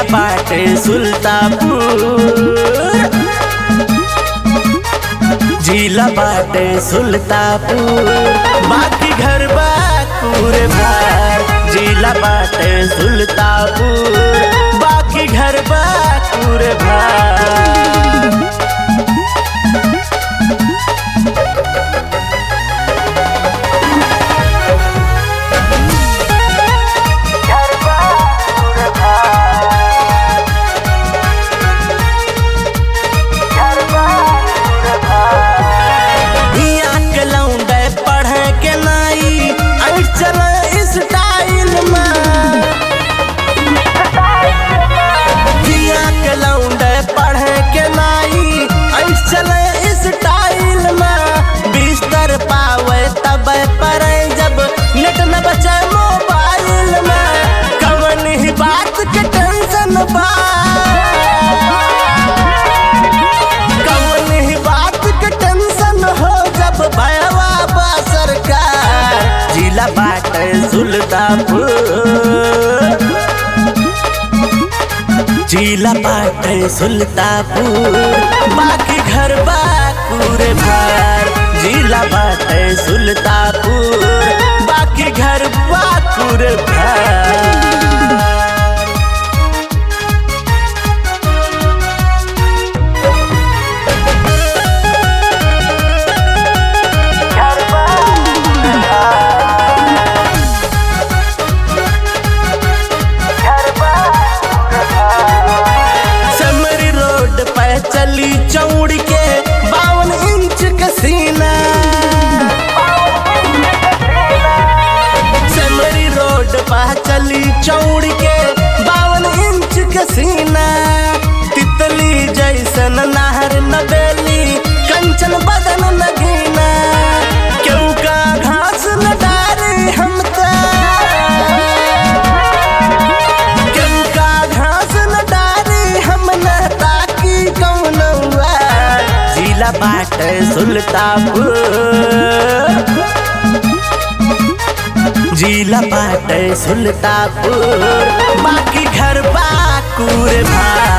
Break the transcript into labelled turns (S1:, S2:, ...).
S1: जिला बाटे सुल्तापुर जिला बाटे सुल्तापुर बाकी घर बाकुर भार जिला बाटे सुल्तापुर बाकी घर बाकुर भार हियां के लौंडे पढ़े के नाई आई चल स्टाइल में हियां के लौंडे पढ़े के नाई आई चल स्टाइल में बिस्तर पावे तब पर जब नेट न बचे मोबाइल में कवन ही बात के टेंशन बा कौन ही बात के टेंशन हो जब भयवा बा सरकार जिला बाटे सुल्तापुर जिला बाटे सुल्तापुर बाकी घर बाकुर भार जिला बाटे सुल्तापुर बाकी घर बाकुर भार समरी रोड पे चली चौड़ के बावन इंच का सीना समरी रोड पे चली चौड़ के बावन इंच का सीना तितली जैसन नहर नबेली कंचन बदन नगीना क्यों का घास न डारे हम का घास न डारी हम न ताकी कौनौआ जिला बाट सुल्तापुर जिला बाट सुल्तापुर बाकी घर बाकुर भार